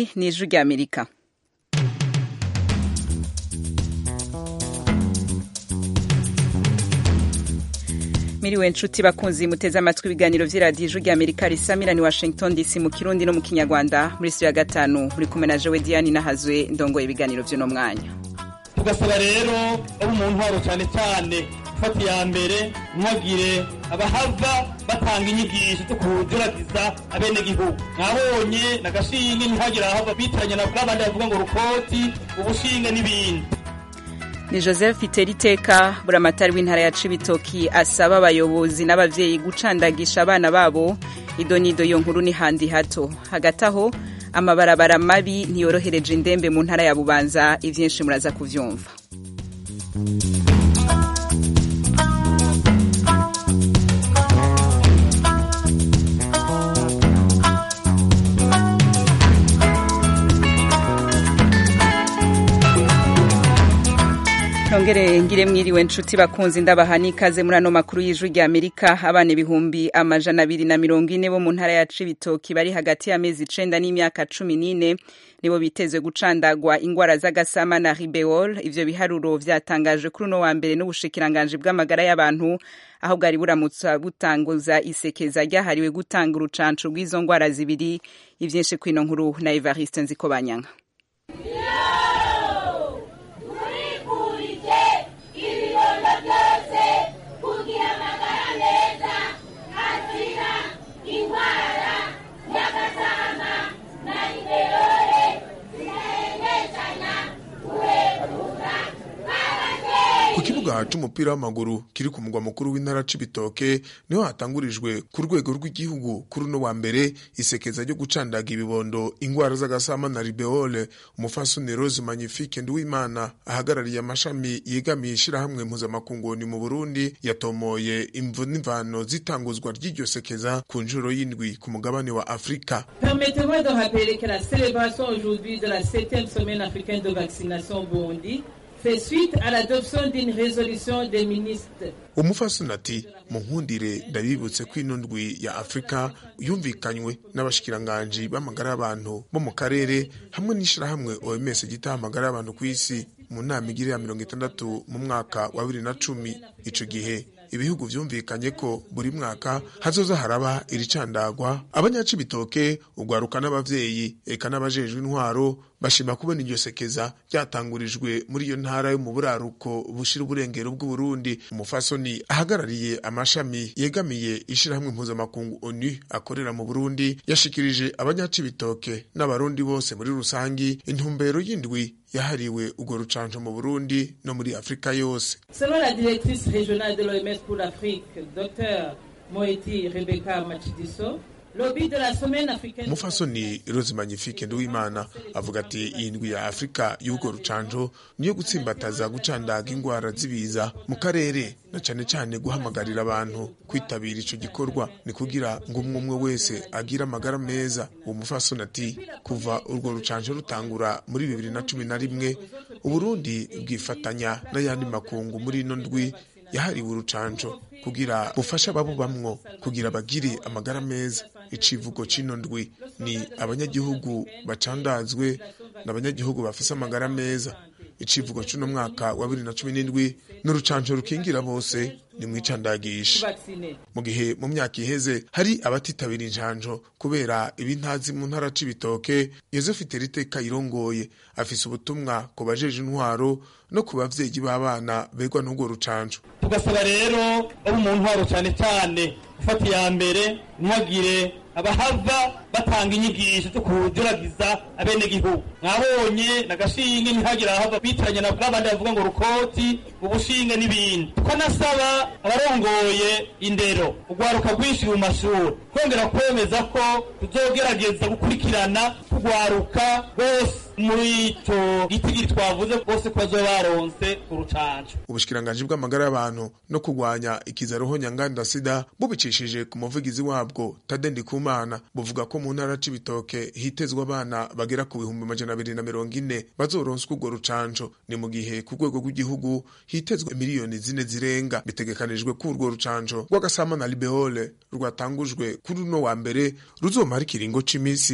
iri ni ijwi ry'amerika miriwe nshuti bakunzi muteze amatwi ibiganiro vy'iradiyo ijwi ry'amerika risamira ni washington dc mu kirundi no mu kinyarwanda muri studio ya gatanu muri kumwe na jewe diane nahazwe ndongoye ibiganiro vy'uno mwanya tugasaba rero abo mu ntwaro cyane cyane gufata iya mbere ntihagire abahava batanga inyigisho zo kuduragiza abenegihugu mwabonye nagashinge ntihagire ahava bitiranya na bw'abandi bavuga ngo rukoti ubushinge n'ibindi ni joseph iteriteka buramatari w'intara ya cibitoki asaba abayobozi n'abavyeyi gucandagisha abana babo idonido yo nkuru ni handi hato hagati aho amabarabara mabi ntiyorohereje indembe mu ntara ya bubanza ivyinshi muraza kuvyumva Nongere ngire mwiriwe nshuti bakunzi ndabaha n'ikaze muri ano makuru y'ijwi rya Amerika abana ibihumbi amajana abiri na mirongo ine bo mu ntara ya Cibitoki bari hagati y'amezi icenda n'imyaka cumi n'ine nibo bitezwe gucandagwa ingwara z'agasama na ribeol ivyo biharuro vyatangajwe kuri uno wa mbere n'ubushikiranganji bw'amagara y'abantu aho bwari buramutsa butanguza isekeza ryahariwe gutanga urucanco rw'izo ngwara zibiri ivyinshi kwino nkuru na Evariste Nzikobanyanga ku kibuga c'umupira w'amaguru kiri ku mugwa mukuru w'intara c'ibitoke niho hatangurijwe ku rwego rw'igihugu kuri uno wa mbere isekeza ryo gucandaga ibibondo ingwara z'agasama na ribeole umufasoni rose magnifique nduwimana ahagarariye amashami yegamiye ishirahamwe mpuzamakunguni mu burundi yatomoye imvu n'imvano z'itanguzwa ry'iryo sekeza ku nshuro y'indwi ku mugabane wa afurika Permettez-moi de rappeler que la célébration aujourd'hui de la 7e semaine africaine de vaccination au Burundi fait suite à l'adoption d'une résolution des ministres umufasoni ati munkundire ndabibutse ko ino ndwi ya afurika yumvikanywe n'abashikiranganji b'amagara y'abantu bo mu karere hamwe n'ishirahamwe oms gitaha amagara y'abantu ku isi mu nama igira ya mirongo itandatu mu mwaka wa bibiri na cumi ico gihe ibihugu vyumvikanye ko buri mwaka hazoza haraba iricandagwa abanyacibitoke ugwaruka n'abavyeyi eka n'abajejwe intwaro bashima kubona iryo sekeza ryatangurijwe muri iyo ntara yo mu buraruko bushira uburengero bw'uburundi umufasoni ahagarariye amashami yegamiye ishirahamwe mpuzamakungu onu akorera mu burundi yashikirije abanyacibitoke n'abarundi bose muri rusangi intumbero y'indwi yahariwe urwo rucanco mu burundi no muri afurika yose Selon la directrice régionale de l'OMS pour l'Afrique, Dr Moeti Rebecca Machidiso, le but de la semaine africaine umufasoni rose magnifique nduwimana avuga ati iyi ndwi ya afurika y'urwo rucanco niyo gutsimbataza gucandaga ingwara z'ibiza mu karere na cane cane guhamagarira abantu kwitabira ico gikorwa ni kugira ngo umwe umwe wese agire amagara meza uwo mufasoni ati kuva urwo rucanco rutangura muri bibiri na cumi na rimwe uburundi bwifatanya n'ayandi makungu muri ino ndwi yahariwe urucanco kugira bufashe ababubamwo kugira bagire amagara meza icivugo c'ino ndwi ni abanyagihugu bacandazwe n'abanyagihugu bafise amagara meza icivugo c'uno mwaka wa bibiri na cumi n'indwi n'urucanco rukingira bose ni mwicandagisha vaccinés. mu gihe mu myaka iheze hari abatitabira injanjo kubera ibintazi mu ntara c'ibitoke yosefu teriteka irongoye afise ubutumwa ku bajeje intwaro no ku bavyeyi b'abana begwa n'urwo rucanco tugasaba rero abo mu ntwaro cyane cyane gufata iya mbere ntihagire abahava batanga inyigisho zo kuduragiza abenegihugu mwabonye nagashinge ntihagire ahava bitiranya na bw'abandi bavuga ngo rukoti ubushinge n'ibindi tukanasaba abarongoye indero urwaruka rwinshi mu mashuri twongera kwemeza ko tuzogerageza gukurikirana turwaruka bose muri ico gitigiri twavuze bose ko bazoba baronse urucanco ubushikiranganji bw'amagara y'abantu no kurwanya ikizaroho nyanganda sida bubicishije ku muvugizi wabwo tade ndikumana buvuga ko mu ntara c'ibitoke hitezwe abana bagera ku bihumbi amajana abiri na mirongo ine bazoronswa urwo rucanco ni mu gihe ku rwego rw'igihugu hitezwe miliyoni zine zirenga bitegekanijwe ko urwo rucanco rw'agasama na libeole rwatangujwe kuri uno wa mbere ruzomara ikiringo c'imisi ine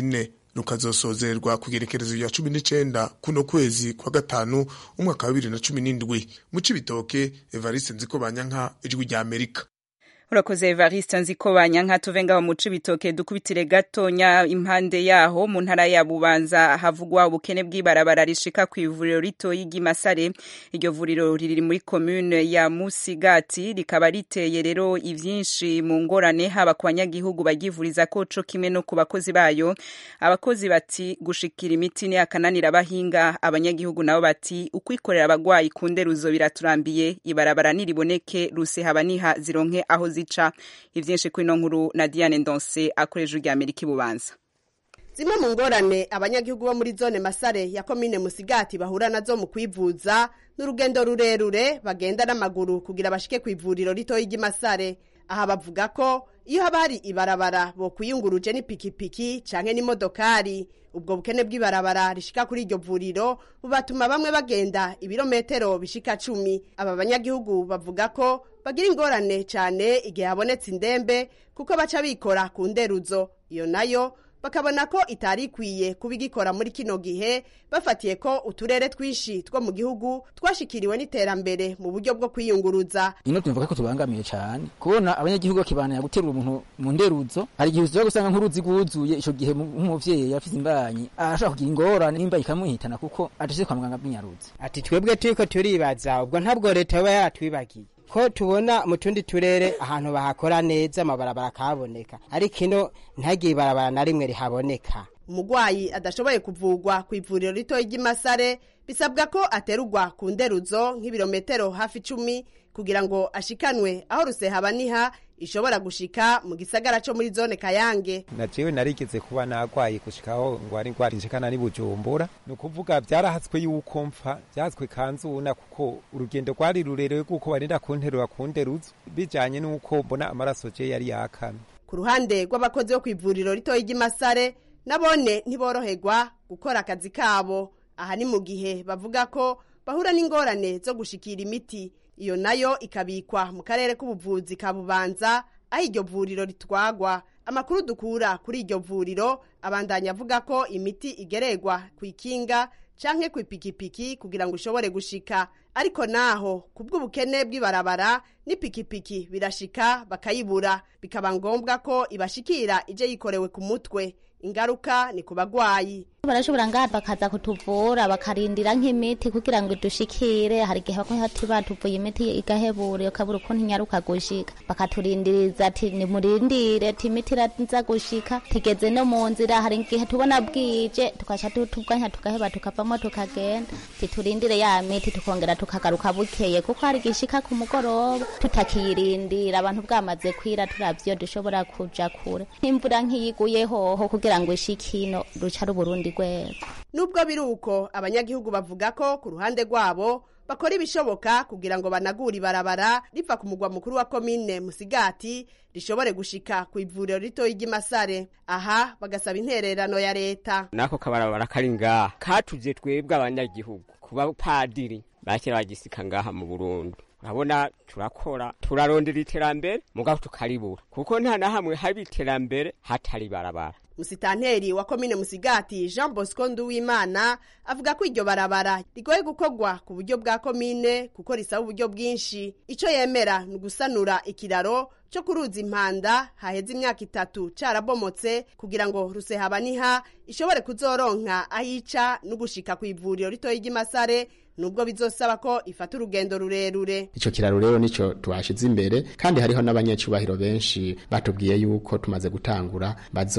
rukazosozerwa ku gerekerezo rya cumi n'icenda kuno kwezi kwa gatanu umwaka wa bibiri na cumi n'indwi mu cibitoke evariste nziko banyanka ijwi rya amerika urakoze evariste nziko banyanka tuve ngaho mu cibitoke dukubitire gatonya impande yaho mu ntara ya bubanza havugwa ubukene bw'ibarabara rishika ku ivuriro ritoyi ry'imasare iryo vuriro riri muri komune ya musigati rikaba riteye rero ivyinshi mu ngorane haba ku banyagihugu baryivuriza ko co kimwe no ku bakozi bayo abakozi bati gushikira imiti ni akananira abahinga abanyagihugu nabo bati ukwikorera abagwayi ku nderuzo biraturambiye ibarabara niriboneke ruse haba niha zironke aho zica ivyinshi kuri ino nkuru na Diane Ndonse akoresha urya Amerika ibubanza zimwe mu ngorane abanyagihugu bo muri zone masare ya komine musigati bahura nazo mu kwivuza n'urugendo rurerure bagenda n'amaguru kugira bashike ku ivuriro ritoyi ry'imasare aha bavuga ko iyo haba hari ibarabara bokwiyunguruje n'ipikipiki canke n'imodokari ubwo bukene bw'ibarabara rishika kuri iryo vuriro bubatuma bamwe bagenda ibirometero bishika cumi aba banyagihugu bavuga ko bagira ingorane cane igihe habonetse indembe kuko baca bikora ku nderuzo iyo nayo bakabona ko itari ikwiye kuba igikora muri kino gihe bafatiye ko uturere twinshi two mu gihugu twashikiriwe n'iterambere mu buryo bwo kwiyunguruza ino tuvuga ko tubangamiye cyane kubona abanyagihugu bakibanira guterura umuntu mu nderuzo hari igihe uzoza gusanga nk'uruzi rwuzuye ico gihe nk'umuvyeyi afite imbanyi arashobora kugira ingorane n'imba ikamuhitana kuko atashye kwa muganga bw'inyaruzi ati twebwe turiko turibaza ubwo ntabwo leta yoba yaratwibagiye ko tubona mu tundi turere ahantu bahakora neza amabarabara akaboneka ariko ino ntihagire ibarabara na rimwe rihaboneka umugwayi adashoboye kuvugwa ku ivuriro ritoyi ry'imasare bisabwa ko aterurwa ku nderuzo nk'ibirometero hafi icumi kugira ngo ashikanwe aho rusehabaniha ishobora gushika mu gisagara co muri zone kayange na jewe narigeze kuba nagwaye gushikaho ngwari ngwari nshikana ni bujumbura ni ukuvuga vyarahatswe yuko mpfa vyahatswe kanzuna kuko urugendo rwari rurerure kuko barinda kunterura ku nderuzo bijanye n'uko mbona amaraso je yari yakamye ku ruhande rw'abakozi bo kw'ivuriro ritoyi ry'imasare nabone ntiboroherwa gukora akazi kabo aha ni mu gihe bavuga ko bahura n'ingorane zo gushikira imiti iyo nayo ikabikwa mu karere k'ubuvuzi ka bubanza aho iryo vuriro ritwagwa amakuru dukura kuri iryo vuriro abandanya avuga ko imiti igeregwa ku ikinga canke ku ipikipiki kugira ngo ishobore gushika ariko naho ku bw'ubukene bw'ibarabara n'ipikipiki birashika bakayibura bikaba ngombwa ko ibashikira ije yikorewe ku mutwe ingaruka ni ku bagwayi barashobora ngaha bakaza kutuvura bakarindira nk'imiti kugira ngo idushikire hari igihe bako hati batuvuye imiti igahebura ukabura ukuntu inyaruka gushika bakaturindiriza ati nimurindire ati imiti iraza gushika tigeze no mu nzira hari igihe tubona bwije tukaca tubwanya tugaheba tukavamo tukagenda titurindire ya miti tukongera tukagaruka bukeye kuko hari igishika ku mugoroba tutakiyirindira abantu bwamaze kwira turavyo dushobora kuja kure nk'imvura nk'iyiguye hoho kugira ngo ishikino ruca ruburundi rwego nubwo biri uko abanyagihugu bavuga ko ku ruhande rwabo bakora ibishoboka kugira ngo banagure ibarabara riva ku mugwa mukuru wa komine musigati rishobore gushika ku ivuriro ritoyi ry'imasare aha bagasaba intererano ya leta nako kabarabara kari ngaha katuje twebwe abanyagihugu kuba padiri bakera bagisika ngaha mu burundi urabona turakora turarondera iterambere mugabo tukaribura kuko nta na hamwe haba iterambere hatari barabara musitanteri wa komine musigati jean bosco nduwimana avuga ko iryo barabara rigoye gukorwa ku buryo bwa komine kuko risaba uburyo bwinshi icyo yemera ni ugusanura ikiraro cyo kuruza impanda haheze imyaka itatu carabomotse kugira ngo rusehabaniha ishobore kuzoronka ahica no gushika ku ivuriro ritoyi ry'imasare nubwo bizosaba ko ifata urugendo rurerure ico kiraro rero nico twashize imbere kandi hariho n'abanyecubahiro benshi batubwiye yuko tumaze gutangura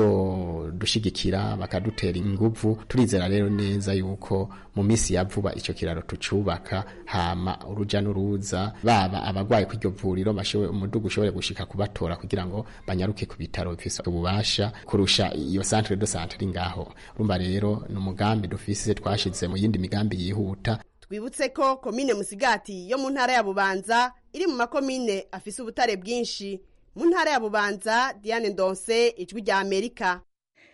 bazodushigikira bakadutera inguvu turizera rero neza yuko mu misi ya vuba ico kiraro tucubaka hama uruja n'uruza baba abagwaye ku iryo vuriro umudugu ushobore gushika kubatora kugira ngo banyaruke ku bitaro bifise ububasha kurusha iyo centre de santé ngaho urumva rero ni umugambi dufise twashize mu yindi migambi yihuta twibutse ko komine musigati yo mu ntara ya bubanza iri mu makomine afise ubutare bwinshi mu ntara ya bubanza diane ndonse ijwi rya amerika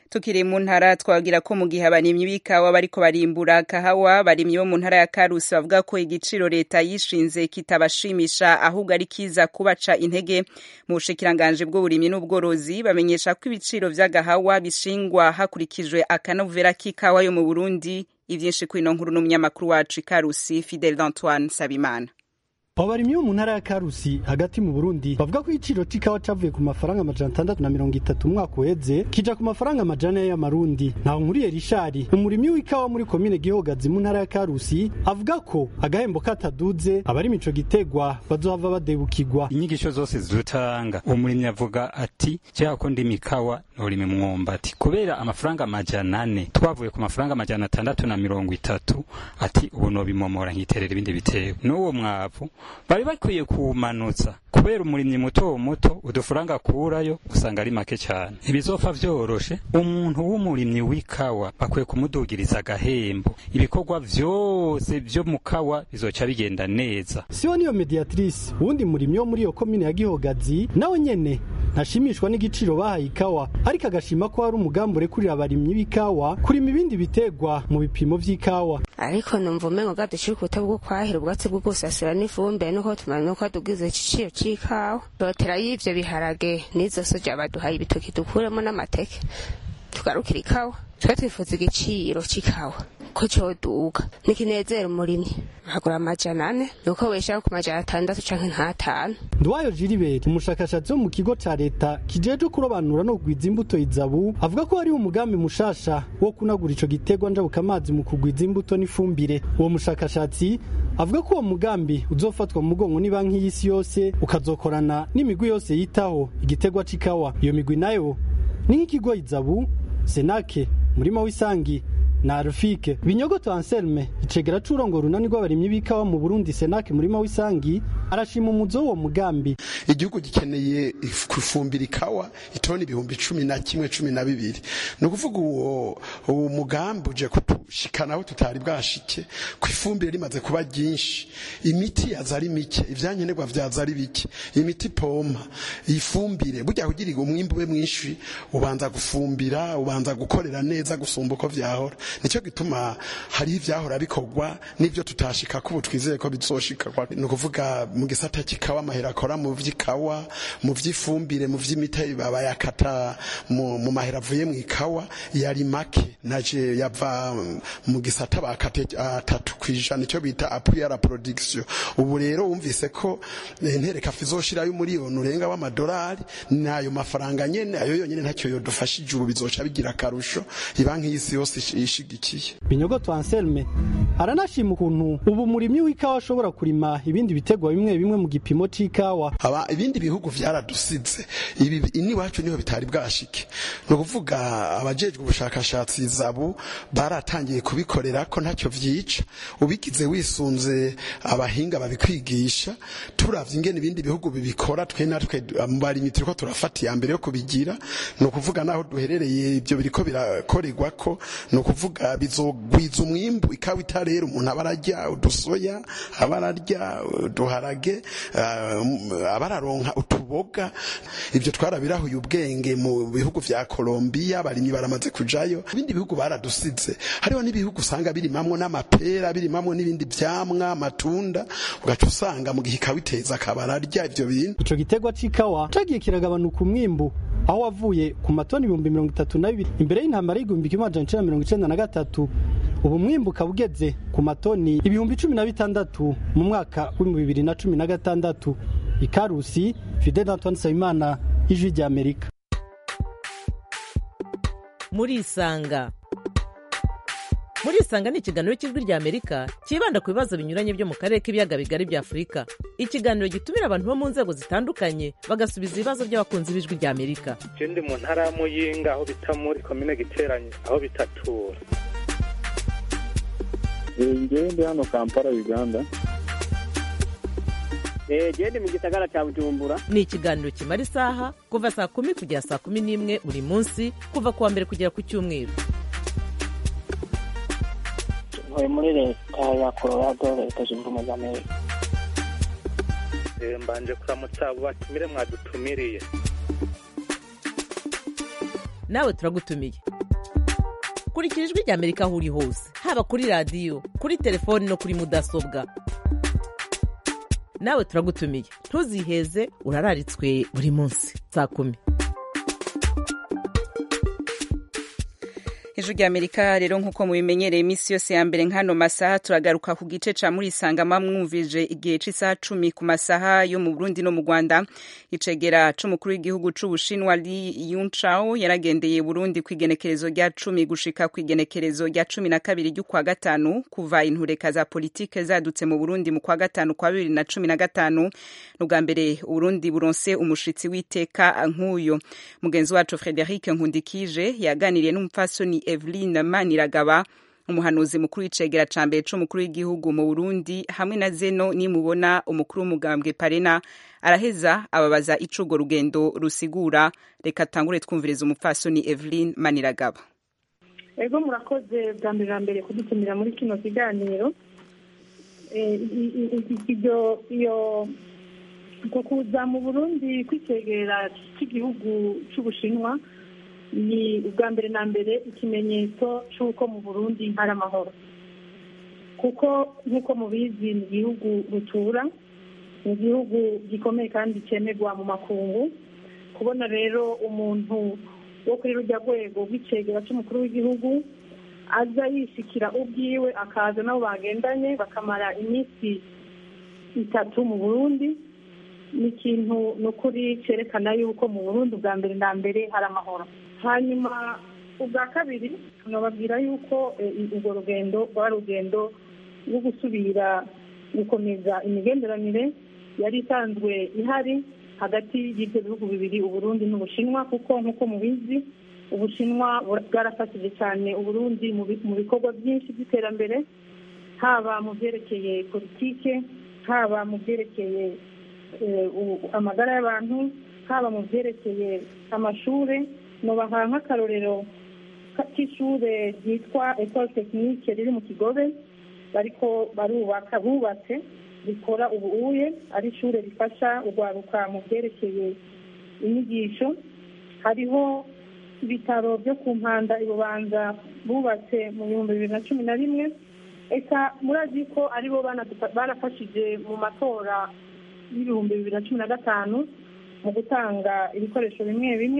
tukiri mu ntara twagira ko mu gihe abarimyi b'ikawa bariko barimbura kahawa barimyi bo mu ntara ya karusi bavuga ko igiciro leta yishinze kitabashimisha ahubwo ari kiza kubaca intege mu bushikiranganje bw'uburimyi n'ubworozi bamenyesha ko ibiciro vy'agahawa bishingwa hakurikijwe akanovera k'ikawa yo mu burundi ivyinshi kwino nkuru n'umunyamakuru wacu ikarusi fidel d'antoine sabimana abo barimyi bo mu ntara ya karusi hagati mu burundi bavuga ko igiciro c'ikawa cavuye ku mafaranga amajana atandatu na mirongo itatu umwaka uheze kija ku mafaranga amajana y'amarundi ntaho nkuriye rishari umurimyi w'ikawa muri komine gihogazi mu ntara ya karusi avuga ko agahembo kataduze abari mico gitegwa bazohava badebukirwa inyigisho zose zitanga umurimyi avuga ati cyangwa ko ndima ikawa norima umwumbati kubera amafaranga amajana ane twavuye ku mafaranga amajana atandatu na mirongo itatu ati ubu nobimomora nkiterera ibindi biterwa n'uwo mwavu bari bakwiye kuwumanutsa kubera umurimyi muto muto udufaranga akurayo usanga ari make cyane ibizopfa vyoroshe umuntu w'umurimyi w'ikawa bakwiye kumudugiriza agahembo ibikorwa vyose vyo mu kawa bizoca bigenda neza siho niyo mediatrice uwundi murimyi wo muri iyo komine ya gihogazi nawe nyene ntashimishwa n'igiciro bahaye ikawa ariko agashima ko hari umugambi urekurira abarimyi b'ikawa kurima ibindi bitegwa mu bipimo vy'ikawa ariko numva umengo gadushikuta bwo kwahira ubwatsi bwo gusasira n'ifumbire nuko tumenya nuko tugize igiciro c'ikawa dotera y'ivyo biharage n'izo soja baduhaye ibitoki dukuremo n'amateke tugarukira ikawa twe twifuza igiciro c'ikawa ko coduga nikinezera umurimyi agura amajana ane nuko weshaho ku majana atandatu canke nk'atanu Ndwayo Jiriberi umushakashatsi wo mu kigo ca leta kijeje kurobanura no kugwiza imbuto izabu avuga ko hari umugambi mushasha wo kunagura ico gitegwa njabuka amazi mu kugwiza imbuto n'ifumbire uwo mushakashatsi avuga ko uwo mugambi uzofatwa mu mugongo ni banki y'isi yose ukazokorana n'imigwi yose yitaho igitegwa c'ikawa iyo migwi nayo ni nk'ikigo izabu senake murima w'isangi na Rufike Binyogoto Anselme icegera c'urongo runani rw'abarimyi b'ikawa mu Burundi Senake murima w'isangi arashima umuzo wo mugambi igihugu gikeneye kufumbira ikawa itoni ibihumbi cumi na kimwe cumi na bibiri ni ukuvuga uwo uwo mugambi uje kutushikana aho tutari bwashike ku ifumbire rimaze kuba ryinshi imiti yaza ari mike ivyankenerwa vyaza ari bike imiti pompa ifumbire burya kugira umwimbu ube mwinshi ubanza gufumbira ubanza gukorera neza gusumba uko vyahora nicyo gituma hariho ivyahora bikorwa n'ivyo tutashika kubu twizeye ko bizoshika ni ukuvuga mu gisata cy'ikawa amahera akora mu vy'ikawa mu vy'ifumbire mu vy'imiti bayakata mu, mu mahera avuye mu ikawa yari make naje yava mu gisata bakate atatu kwijana icyo bita appui à la production ubu rero wumvise ko ntereka fizoshirayo umuriyoni urenga w'amadolari nayo mafaranga nyene ayo yonyene ntacyo yodufashije ubu bizoca bigira akarusho ibanki y'isi yose ishigikiye Binyogoto Anselme aranashima ukuntu ubu murimyi w'ikawa ashobora kurima ibindi bitegwa bimwe bimwe mu gipimo c'ikawa aba ibindi bihugu vyaradusize ibi ini wacu niho bitari bwashike no kuvuga abajejwe ubushakashatsi zabu baratangiye kubikorera ko ntacyo vyica ubigize wisunze abahinga babikwigisha turavye ingene ibindi bihugu bibikora twe natwe mu barimyi turiko turafata iya mbere yo kubigira no kuvuga naho duherereye ibyo biriko birakorerwa ko no kuvuga bizogwiza umwimbu ikawa itarera umuntu abararya udusoya abararya uduharage abararonka utuboga ibyo twarabirahuye ubwenge mu bihugu vya Colombia barimyi baramaze kujayo ibindi bihugu baradusize hariho n'ibihugu usanga birimamwo n'amapera birimamwo n'ibindi vyamwa amatunda ugaca usanga mu gihe ikawiteza akabararya ivyo bintu ico gitegwa c'ikawa cagiye kiragabanuka umwimbu aho wavuye ku matoni ibihumbi mirongo itatu na bibiri imbere y'intambara y'igihumbi kimwe amajana icenda mirongo icenda na gatatu ubu mwimbu ukaba ugeze ku matoni ibihumbi cumi na bitandatu mu mwaka w'ibihumbi bibiri na cumi na gatandatu ikarusi fidel antoine nsabimana ijwi rya amerika murisanga murisanga ni ikiganiro cy'ijwi rya amerika cyibanda ku bibazo binyuranye byo mu karere k'ibiyaga bigari bya afurika ikiganiro gitumira abantu bo mu nzego zitandukanye bagasubiza ibibazo by'abakunzi b'ijwi rya amerika ndi mu ntara ya muyinga aho bita muri komine giteranye aho bitatura ngewe ndi hano kampala uganda gende mu gisagara cya bujumbura ni ikiganiro kimara isaha kuva saa kumi kugera saa kumi n'imwe buri munsi kuva ku wa mbere kugera ku cyumweru ntuye muri leta ya colorado leta zunze ubumwe za amerika mbanje kuramutsa abo batumire mwadutumiriye nawe turagutumiye kurikira ijwi rya amerika aho uri hose haba kuri radiyo kuri telefoni no kuri mudasobwa nawe turagutumiye ntuziheze urararitswe buri munsi saa kumi ijwi rya amerika rero nk'uko mubimenyereye iminsi yose ya mbere nk'ano masaha turagaruka ku gice ca muri sangama mwumvije igihe c'isaha cumi ku masaha yo mu burundi no mu rwanda icegera c'umukuru w'igihugu c'ubushinwa li yunchao yaragendeye burundi kw'igenekerezo rya cumi gushika kw'igenekerezo rya cumi na kabiri ry'ukwa gatanu kuva intureka za politike zadutse mu burundi mu kwa gatanu kwa bibiri na cumi na gatanu n'ubwa mbere uburundi buronse umushitsi w'iteka nk'uyo mugenzi wacu frederic nkundikije yaganiriye n'umupfasoni Eveline Maniragaba umuhanuzi mukuru w'icegera ca mbere c'umukuru w'igihugu mu Burundi hamwe na Zeno nimubona umukuru w'umugambwe Parena araheza ababaza ico urwo rugendo rusigura reka tangure twumviriza umupfasoni Eveline Maniragaba ego murakoze bwa mbere na mbere kudutumira muri kino kiganiro iyo ko kuza mu burundi kwicegera cy'igihugu cy'ubushinwa ni ubwa mbere na mbere ikimenyetso cy'uko mu burundi hari amahoro kuko nk'uko mubizi ni igihugu rutura ni igihugu gikomeye kandi cyemerwa mu makungu kubona rero umuntu wo kuri rujya rwego rw'icegera cy'umukuru w'igihugu aza yishikira ubwiwe akaza nabo bagendanye bakamara iminsi itatu mu burundi ni ikintu ni ukuri cyerekana yuko mu burundi ubwa mbere na mbere hari amahoro hanyuma ubwa kabiri tunababwira yuko urwo rugendo rwari urugendo rwo gusubira gukomeza imigenderanire yari isanzwe ihari hagati y'ibyo bihugu bibiri uburundi n'ubushinwa kuko nk'uko mubizi ubushinwa bwarafashije cyane uburundi mu bikorwa byinshi by'iterambere haba mu byerekeye politike haba mu byerekeye amagara y'abantu haba mu byerekeye amashuri nubaha nk'akarorero k'ishure ryitwa ecole technique riri mu kigobe bariko barubaka bubatse rikora ubuuye ari ishure rifasha urwaruka mu byerekeye inyigisho hariho ibitaro byo ku mpanda ibubanza bubatse mu bihumbi bibiri na cumi na rimwe eka murazi ko aribo barafashije mu matora y'ibihumbi bibiri na cumi na gatanu mu gutanga ibikoresho bimwe bimwe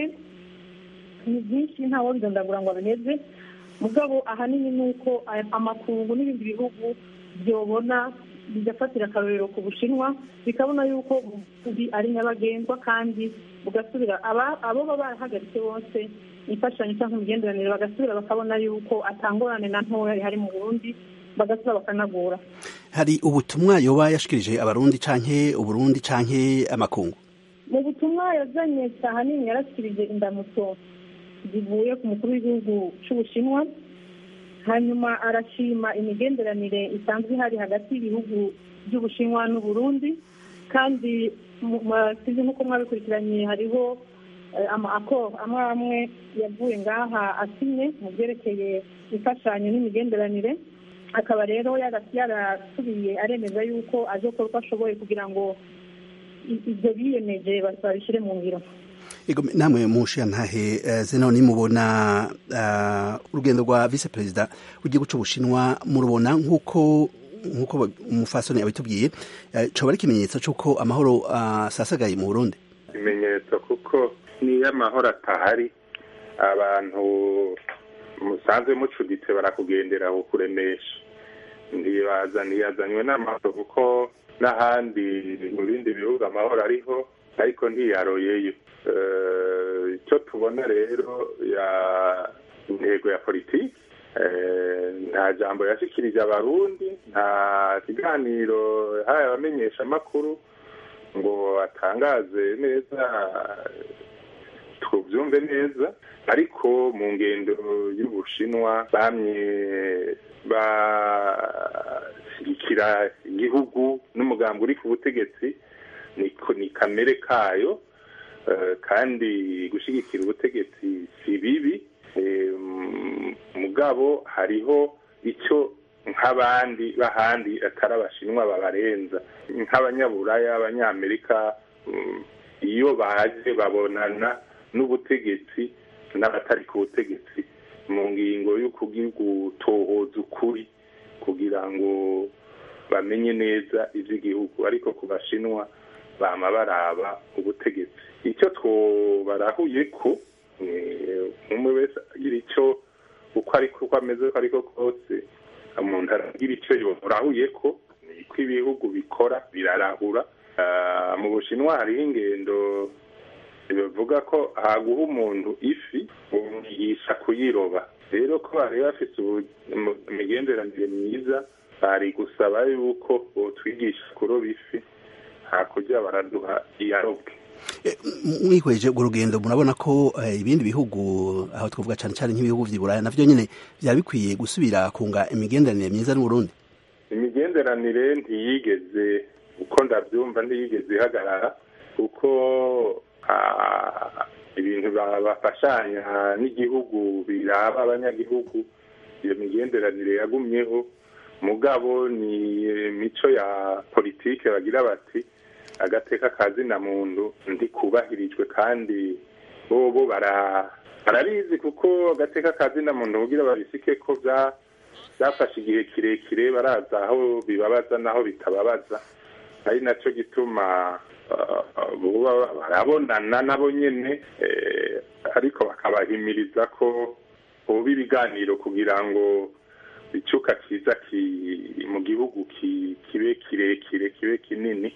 ni byinshi ntawo bidondagura ngo abiheze mugabo ahanini ni uko amakungu n'ibindi bihugu byobona bigafatira akarorero ku bushinwa bikabona yuko ubuvuzi ari nyabagendwa kandi bugasubira abo baba barahagaritse bose imfashanyo cyangwa imigenderanire bagasubira bakabona yuko atangorane na ntoya ihari mu burundi bagasubira bakanagura hari ubutumwa yoba yashikirije abarundi canke uburundi canke amakungu mu butumwa yazanye ahanini yarashyikirije indamutso zivuye ku mukuru w'igihugu cy'ubushinwa hanyuma arashima imigenderanire isanzwe ihari hagati y'ibihugu by'ubushinwa n'uburundi kandi sizi nk'uko mwabikurikiranye hariho amakoro amwe amwe yavuye ngaha asinye mu byerekeye imfashanyo n'imigenderanire akaba rero yarasubiye aremeza yuko azokora uko ashoboye kugira ngo ibyo biyemeje babishyire mu ngiro namwe mushiyantahe zeno nimubona urugendo rwa vice perezida w'igihugu cy'ubushinwa murubona nk'uko nk'uko umufasoni abitubwiye coba ari ikimenyetso cy'uko amahoro asasagaye mu burundi ikimenyetso kuko niyo amahoro atahari abantu musanzwe mucuditse barakugendera kukuremesha ntibaza ntiyazanywe n'amahoro kuko n'ahandi mu bindi bihugu amahoro ariho ariko ntiyaroyeyo icyo tubona rero ya intego ya politiki nta jambo yashikirije abarundi nta kiganiro yahaye abamenyeshamakuru ngo atangaze neza tubyumve neza ariko mu ngendo y'ubushinwa bamye bashyigikira igihugu n'umugambi uri ku butegetsi ni kamere kayo kandi gushyigikira ubutegetsi si bibi mugabo hariho icyo nk'abandi b'ahandi atari abashinwa babarenza nk'abanyaburaya abanyamerika iyo baje babonana n'ubutegetsi n'abatari ku butegetsi mu ngingo yo gutohoza ukuri kugira ngo bamenye neza iby'igihugu ariko ku bashinwa bama baraba ubutegetsi icyo twobarahuye ko umwe wese agira icyo uko ariko uko ameze uko ariko kose umuntu aragira icyo yorahuye ko niko ibihugu bikora birarahura mu bushinwa hariho ingendo bivuga ko haguha umuntu ifi umwigisha kuyiroba rero ko bari bafite imigenderanire myiza bari gusaba yuko botwigisha kuroba ifi hakurya baraduha iyarobwe mwihweje urwo rugendo murabona ko ibindi bihugu aho twavuga cyane cyane nk'ibihugu by'i buraya navyo nyine byaba bikwiye gusubira kunga imigenderanire myiza n'uburundi imigenderanire ntiyigeze uko ndabyumva ntiyigeze ihagarara kuko ibintu bafashanya n'igihugu biraba abanyagihugu iyo migenderanire yagumyeho mugabo ni imico ya politike bagira bati agateka kazina muntu ndikubahirijwe kandi bobo barabizi kuko agateka kazina muntu kugira babisike ko byafashe igihe kirekire baraza aho bibabaza n'aho bitababaza ari nacyo gituma barabonana nabo nyine ariko bakabahimiriza ko ubu ibiganiro kugira ngo icyuka cyiza mu gihugu kibe kirekire kibe kinini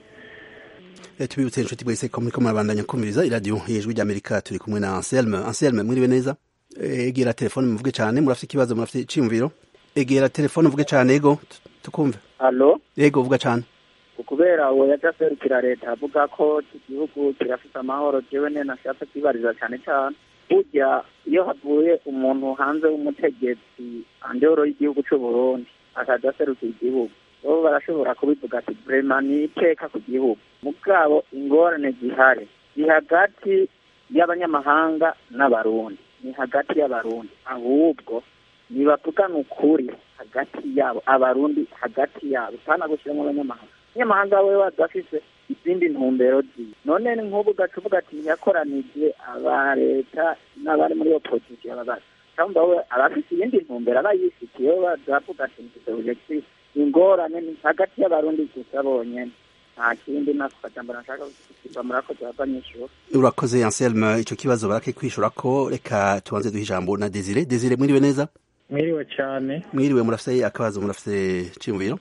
tubibutse inshuti mwese ko muriko murabandanya kumviriza iradiyo y'ijwi ry'amerika turi kumwe na anselme anselme mwiriwe neza egera telefone muvuge cyane murafite ikibazo murafite iciyumviro egera telefone uvuge cyane ego tukumve alo ego vuga cyane kubera uwo yaja serukira leta avuga ko igihugu kirafite amahoro jewe ne nashatse kwibariza cyane cyane burya iyo havuye umuntu hanze w'umutegetsi andoro y'igihugu cy'u Burundi akaja serukira igihugu bo barashobora kubivuga ati brema ni iteka ku gihugu mugabo ingorane zihari ni hagati y'abanyamahanga n'abarundi ni hagati y'abarundi ahubwo nibavugana ukuri hagati yabo abarundi hagati yabo sana gushyiramo abanyamahanga abanyamahanga we badafise izindi ntumbero ziwe none ni nk'ubu ugaca uvuga ati yakoranije aba leta n'abari muri opozisiyo ababazi cyangwa we abafite iyindi ntumbero aba yifitiye we badavuga ati mfite objectif ingorane ni hagati y'abarundi gusa bonyene nta kindi nako kajambo nashaka kukiva murakoze abanyeshuri urakoze anselme icyo kibazo barake kwishura ko reka tubanze duha ijambo na desire desire mwiriwe neza mwiriwe cyane mwiriwe murafite akabazo murafite ciyumviro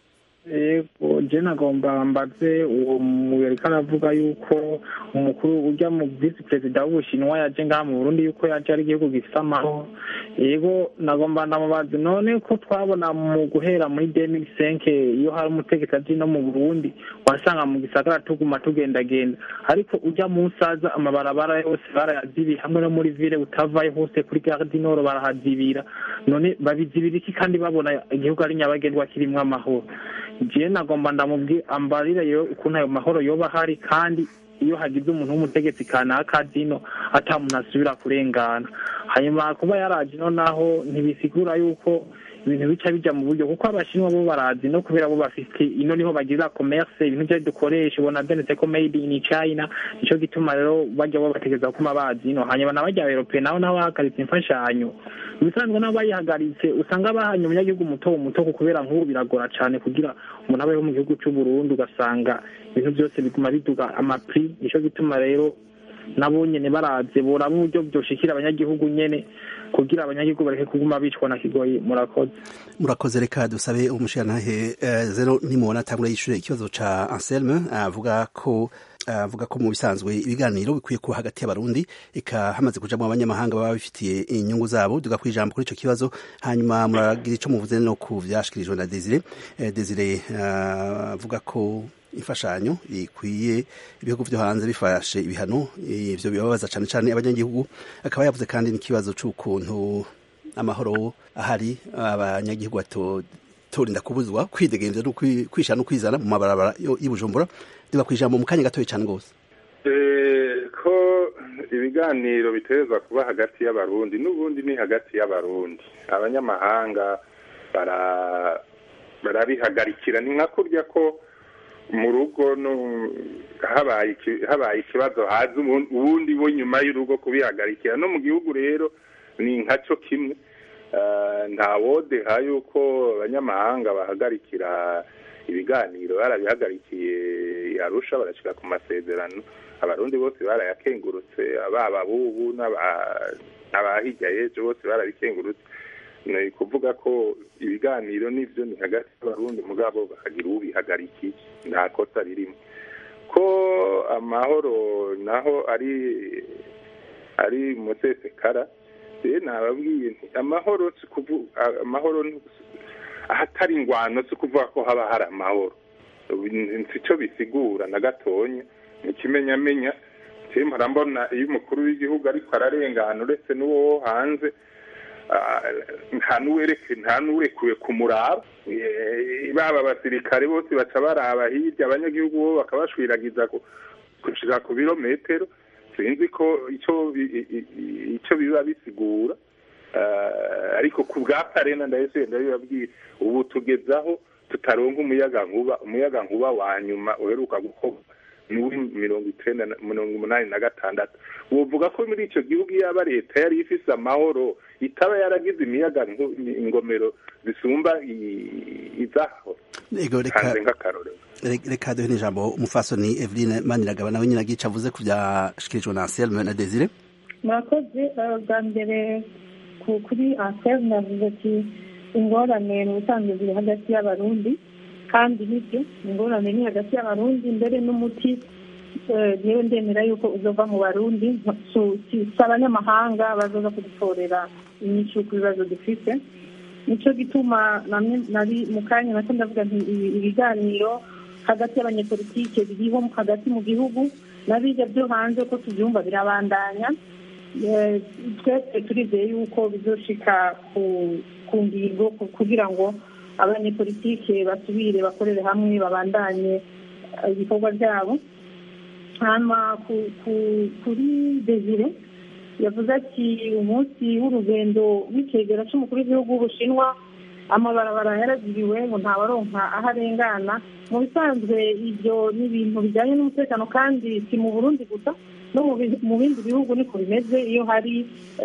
yego je nagomba mbaze uwo muyariko aravuga yuko umukuru urya mu visi perezida w'ubushinwa yaje ngaha mu burundi yuko yaje ari igihugu gifite amahoro yego nagomba ndamubaze none ko twabona mu guhera muri demiri senke iyo hari umutegetsi aje no mu burundi wasanga mu gisagara tuguma tugendagenda ariko ujya mu nsaza amabarabara yose barayazibira hamwe no muri vile utavayo hose kuri gare du nord barahazibira none babizibira iki kandi babona igihugu ari nyabagendwa kirimwo amahoro jewe nagomba ndamubwi ambarire yo ukuntu ayo mahoro yoba ahari kandi iyo hagize umuntu w'umutegetsi kanaka dino ata muntu asubira kurengana hanyuma kuba yaraje ino naho ntibisigura yuko ibintu bica bija mu buryo kuko abashinwa bo barazi no kubera bo bafite ino niho bagira commerce ibintu byo dukoresha ubona byanditse ko made in China nico gituma rero bajya bo bategeza kuma bazi ino hanyuma n'abajya Europe naho naho bahagaritse imfashanyo bisanzwe nabo bayihagaritse usanga bahanye umunyagihugu muto muto kubera nk'ubu biragora cyane kugira umuntu abeho mu gihugu cy'u Burundi ugasanga ibintu byose biguma biduga amapri nico gituma rero nabo nyene baraze boraba uburyo byoshikira abanyagihugu nyene kugira abanyagihugu bareke kuguma bicwa na kigoyi murakoze murakoze reka dusabe umushirantahe uh, zero nimubona atangura yishure ikibazo ca Anselme avuga uh, ko avuga uh, ko mu bisanzwe ibiganiro bikwiye kuba hagati y'abarundi eka hamaze kujamwo abanyamahanga baba bifitiye inyungu zabo duga kwijambo kuri ico kibazo hanyuma muragira ico muvuze no ku vyashikirijwe na Desire eh, Desire avuga ko imfashanyo ikwiye ibihugu vyo hanze bifashe ibihano ivyo bibabaza cane cane abanyagihugu akaba yavuze kandi n'ikibazo c'ukuntu amahoro ahari abanyagihugu bato torinda kubuzwa kwidegemvya no kwishana no kwizana mu mabarabara y'Ibujumbura diba kwijambo mu kanya gatoye cane gose ko ibiganiro biterezwa kuba hagati y'abarundi n'ubundi ni hagati y'abarundi abanyamahanga barabihagarikira ni nka kurya ko mu rugo habaye ikibazo haza ubundi bo nyuma y'urugo kubihagarikira no mu gihugu rero ni nkaco kimwe nta wodeha yuko abanyamahanga bahagarikira ibiganiro barabihagarikiye arusha barashyira ku masezerano abarundi bose barayakengurutse baba bubu n'abahijya y'ejo bose barabikengurutse ni kuvuga ko ibiganiro n'ibyo ni hagati y'abarundi mugabo bakagira ubihagarikiye nta kosa ririmo ko amahoro naho ari ari musesekara rero nababwiye amahoro si kuvuga amahoro ahatari ingwano si kuvuga ko haba hari amahoro si cyo bisigura na gatonya ikimenyamenya mpora mbona iyo umukuru w'igihugu ariko ararengana uretse n'uwo hanze nta n'uwurekuwe kumuraba baba abasirikare bose baca baraba hirya abanyagihugu bo bakabashwiragiza gushira ku birometero sinzi ko icyo biba bisigura ariko ku bwa parena ndahise ndabibabwira ubu tugezaho tutaronka umuyaga nkuba umuyaga nkuba wa nyuma uheruka gukorwa n'uwi mirongo icyenda mirongo umunani na gatandatu uvuga ko muri icyo gihugu yaba leta yari ifise amahoro itaba yaragize imiyaga ingomero zisumba izaho hanze nk'akarorero reka duhe n'ijambo umufasoni eveline maniragaba nawe nyine agica avuze ku byashikirijwe na anselme na desire murakoze bwa mbere kuri anselme yavuze ati ingorane mu busanzwe ziri hagati y'abarundi kandi nibyo ingorane ni hagati y'abarundi mbere n'umuti yewe ndemera yuko uzova mu barundi si abanyamahanga bazoza kudutorera inyishu ku bibazo dufite nicyo gituma nari mu kanya nacyo ndavuga nti ibiganiro hagati y'abanyepolitike biriho hagati mu gihugu n'abijya byo hanze ko tubyumva birabandanya twese turizeye yuko bizoshika ku ngingo kugira ngo abanyepolitike basubire bakorere hamwe babandanye ibikorwa byabo hanyuma kuri desire yavuze ati umunsi w'urugendo w'ikegera cy'umukuru w'igihugu w'ubushinwa amabarabara yaragiriwe ngo ntabaronka aho arengana mu bisanzwe ibyo ni ibintu bijyanye n'umutekano kandi si mu burundi gusa no mu bindi bihugu niko bimeze iyo hari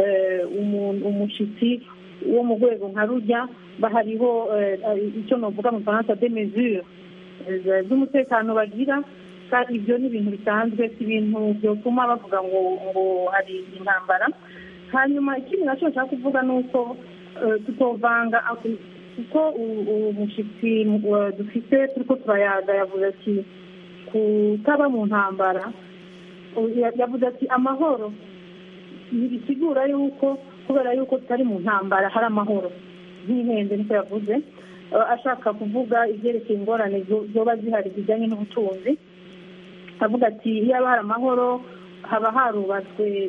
umushyitsi wo mu rwego nka rujya bahariho icyo navuga mu faransa de mesure z'umutekano bagira kandi ibyo ni ibintu bisanzwe si ibintu byatuma bavuga ngo ngo hari intambara hanyuma ikindi nacyo nshaka kuvuga ni uko tutovanga kuko umushyitsi dufite turi ko turayaga yavuze ati kutaba mu ntambara yavuze ati amahoro ntibisigura yuko kubera yuko tutari mu ntambara hari amahoro nk'ihenze niko yavuze ashaka kuvuga ibyerekeye ingorane zoba zihari zijyanye n'ubutunzi avuga ati iyo haba hari amahoro haba harubatswe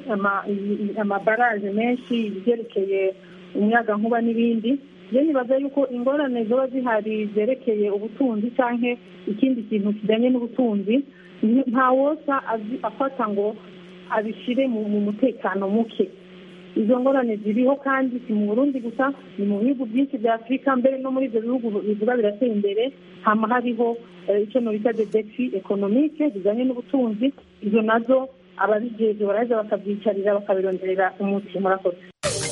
amabaraje menshi ibyerekeye umuyaga nkuba n'ibindi iyo nibaza yuko ingorane ziba zihari zerekeye ubutunzi cyangwa ikindi kintu kijyanye n'ubutunzi nta wosa afata ngo abishyire mu mutekano muke izo ngorane ziriho kandi si mu burundi gusa ni mu bihugu byinshi bya afurika mbere no muri ibyo bihugu bivuga biratera imbere hama hariho icyo bita de defi ekonomike zijyanye n'ubutunzi izo nazo ababigeje baraza bakabyicarira bakabironderera umuti murakoze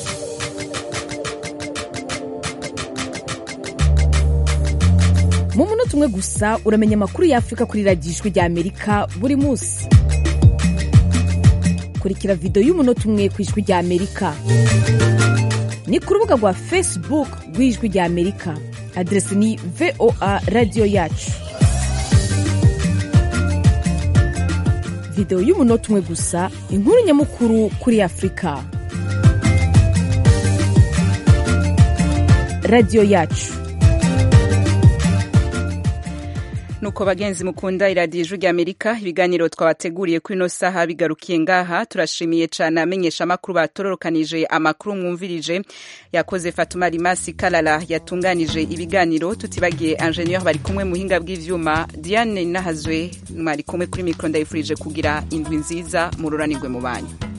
mu munota umwe gusa uramenya amakuru y'afurika kuri radiyo ijwi rya amerika buri munsi kurikira videwo y'umunota umwe ku ijwi rya amerika ni ku rubuga rwa facebook rw'ijwi rya amerika aderesi ni voa radiyo yacu videwo y'umunota umwe gusa inkuru nyamukuru kuri afurika radiyo yacu nuko bagenzi mukunda iradiyo ijwi rya amerika ibiganiro twabateguriye kuri ino saha bigarukiye ngaha turashimiye cyane amenyesha amakuru batororokanije amakuru mwumvirije yakoze fatuma rimasi karara yatunganije ibiganiro tutibagiye ingenieur bari kumwe muhinga bw'ivyuma diane nahazwe mwari kumwe kuri mikoro ndayifurije kugira indwi nziza mururanirwe mu banyu